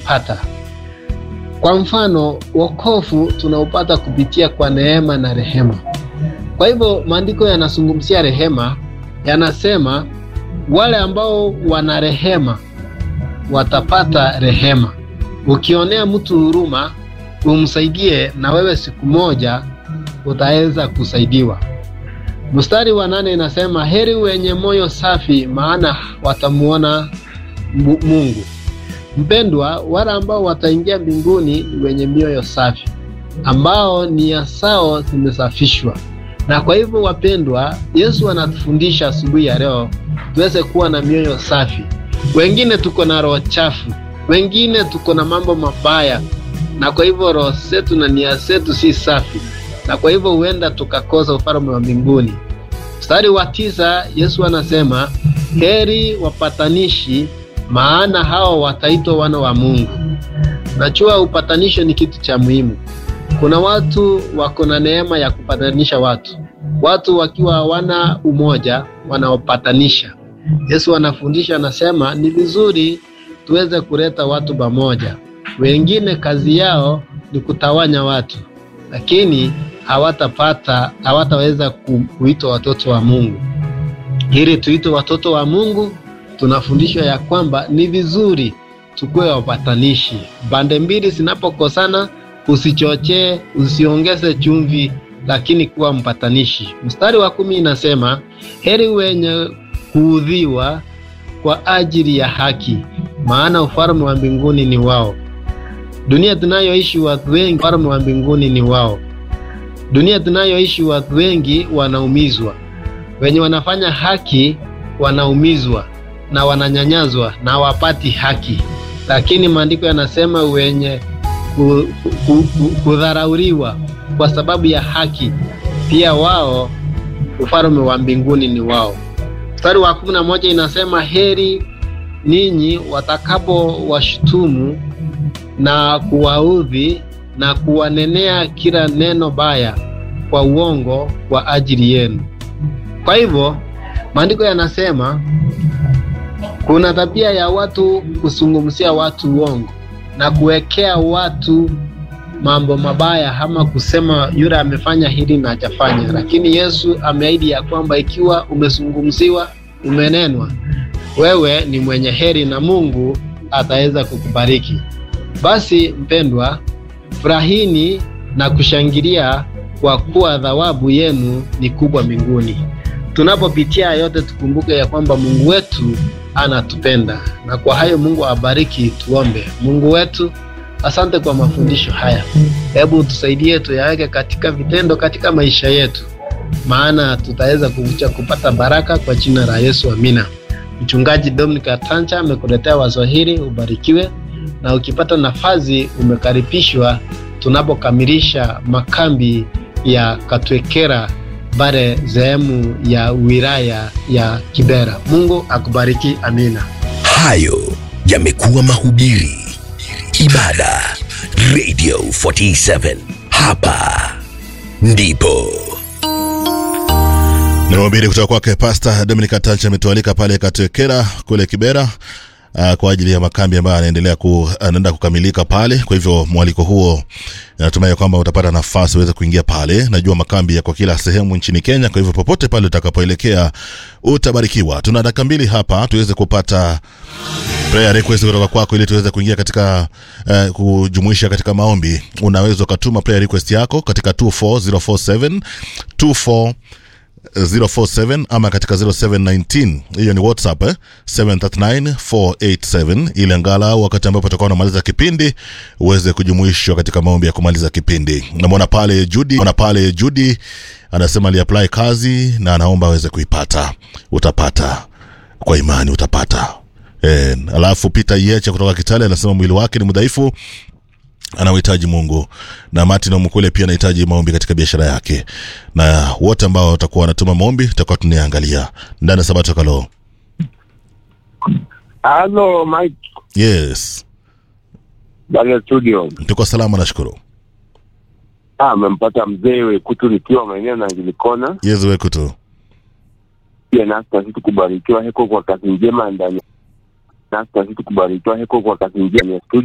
tutaipata. Kwa mfano, wokovu tunaupata kupitia kwa neema na rehema. Kwa hivyo maandiko yanazungumzia rehema, yanasema wale ambao wana rehema watapata rehema. Ukionea mtu huruma, umsaidie, na wewe siku moja utaweza kusaidiwa. Mstari wa nane inasema heri wenye moyo safi, maana watamuona Mungu. Mpendwa, wale ambao wataingia mbinguni ni wenye mioyo safi, ambao nia zao zimesafishwa. Na kwa hivyo, wapendwa, Yesu anatufundisha asubuhi ya leo tuweze kuwa na mioyo safi. Wengine tuko na roho chafu, wengine tuko na mambo mabaya, na kwa hivyo roho zetu na nia zetu si safi, na kwa hivyo huenda tukakosa ufalme wa mbinguni. Mstari wa tisa, Yesu anasema heri wapatanishi maana hao wataitwa wana wa Mungu. Najua upatanisho ni kitu cha muhimu. Kuna watu wako na neema ya kupatanisha watu, watu wakiwa hawana umoja wanaopatanisha. Yesu anafundisha, anasema ni vizuri tuweze kuleta watu pamoja. Wengine kazi yao ni kutawanya watu, lakini hawatapata hawataweza kuitwa watoto wa Mungu. Ili tuitwe watoto wa Mungu tunafundishwa ya kwamba ni vizuri tukuwe wapatanishi. Pande mbili zinapokosana, usichochee, usiongeze chumvi, lakini kuwa mpatanishi. Mstari wa kumi inasema heri wenye kuudhiwa kwa ajili ya haki, maana ufalme wa mbinguni ni wao. Dunia tunayoishi watu wengi, ufalme wa mbinguni ni wao. Dunia tunayoishi watu wengi wanaumizwa, wenye wanafanya haki wanaumizwa na wananyanyazwa na hawapati haki, lakini maandiko yanasema wenye kudharauriwa kwa sababu ya haki, pia wao ufalme wa mbinguni ni wao. Mstari wa kumi na moja inasema heri ninyi watakapo washutumu na kuwaudhi na kuwanenea kila neno baya kwa uongo kwa ajili yenu. Kwa hivyo maandiko yanasema kuna tabia ya watu kuzungumzia watu uongo na kuwekea watu mambo mabaya, ama kusema yule amefanya hili na hajafanya. Lakini Yesu ameahidi ya kwamba ikiwa umezungumziwa, umenenwa, wewe ni mwenye heri na Mungu ataweza kukubariki. Basi mpendwa, furahini na kushangilia kwa kuwa thawabu yenu ni kubwa mbinguni. Tunapopitia yote, tukumbuke ya kwamba Mungu wetu anatupenda na kwa hayo Mungu awabariki. Tuombe. Mungu wetu, asante kwa mafundisho haya, hebu tusaidie tuyaweke katika vitendo katika maisha yetu, maana tutaweza kukucha kupata baraka kwa jina la Yesu, amina. Mchungaji Dominic Atancha amekuletea wazo hili, ubarikiwe na ukipata nafasi umekaribishwa tunapokamilisha makambi ya Katwekera bare sehemu ya wilaya ya Kibera. Mungu akubariki, amina. Hayo yamekuwa mahubiri, ibada, Radio 47 hapa ndipo ni mahubiri kutoka kwake Pastor Dominic Atancha ametualika pale Katwekera kule Kibera uh, kwa ajili ya makambi ambayo anaendelea ku, anaenda kukamilika pale. Kwa hivyo mwaliko huo natumai kwamba utapata nafasi uweze kuingia pale. Najua makambi yako kila sehemu nchini Kenya, kwa hivyo popote pale utakapoelekea utabarikiwa. Tuna dakika mbili hapa tuweze kupata prayer request kutoka kwako ili tuweze kuingia katika uh, kujumuisha katika maombi. Unaweza ukatuma prayer request yako katika 24047 24 047 ama katika 0719 hiyo ni whatsapp eh? 739487 ili angalau wakati ambapo utakuwa unamaliza kipindi uweze kujumuishwa katika maombi ya kumaliza kipindi namwona pale judi ona pale judi anasema aliapply kazi na anaomba aweze kuipata utapata kwa imani utapata e, alafu peter yeche kutoka kitale anasema mwili wake ni mdhaifu anauhitaji mungu na martin omukule pia anahitaji maombi katika biashara yake na wote ambao watakuwa wanatuma maombi tutakuwa tunaangalia ndani ya sabato kalo Halo Mike, yes bale studio. tuko salama nashukuru Ah, amempata mzee Wekutu nikiwa maeneo na Angilikona. yes weku tu Pia nasi tazidi kubarikiwa heko kwa kazi njema ndani nasi tazidi kubarikiwa heko kwa kazi njema ya studio.